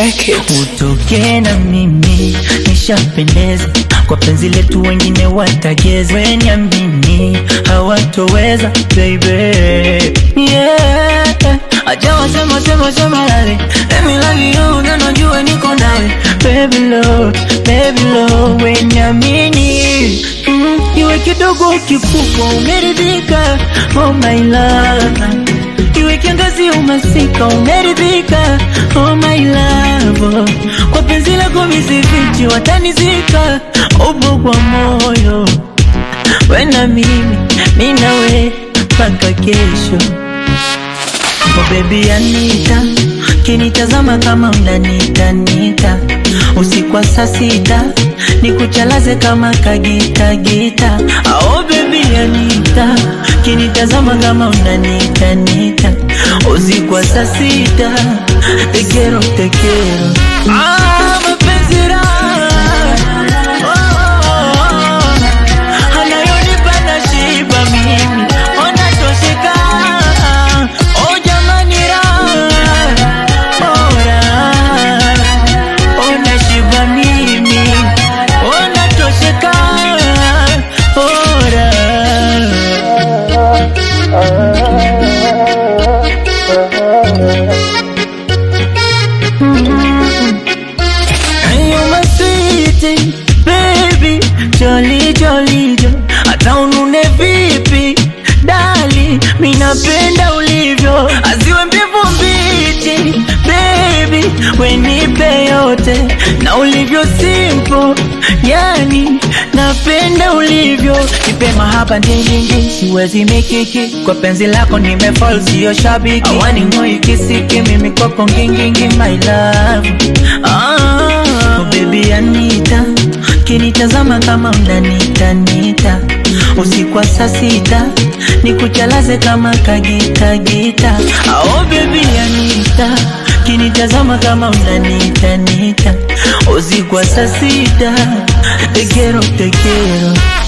make it. utoke na mimi nishapendeza kwa penzi letu, wengine watageza, wenyamini hawatoweza baby, yeah. Acha wasema sema sema lale, let me love you, na najua niko nawe baby love, baby love, wenyamini mm, iwe kidogo kikubwa, umeridhika oh my love iwe kiangazi umasika umeridhika, oh my love, kwa penzi lako misifichi watanizika, upo kwa moyo we na mimi, mi nawe mpaka kesho. Oh baby Anita, kinitazama kama unanitanita usiku wa saa sita nikuchalaze kama kagita gita. Oh baby Anita, kinitazama kama unanitanita usiku wa saa sita tekero tekero. Ah, mapenzi raha Oh, oh, oh. anayonipa nashiba mimi onatosheka oh jamani raha oh raha oh nashiba mimi onatosheka oh raha Ayo maswiti baby jolly jolly jo hata unune vipi dali minapenda ulivyo aziwe mbivu mbichi baby wenipe yote na ulivyo simple yani napenda ulivyo nipe mahaba ndingingi siwezi mikiki kwa penzi lako nimefall sio shabiki awani ngoi kisiki mimi kwako ngingingi my love ah, oh baby Anita kinitazama kama unanitanita usiku wa saa sita nikuchalaze kama kagita gita oh baby Anita kinitazama kama unanitanita usiku wa saa sita tekero tekero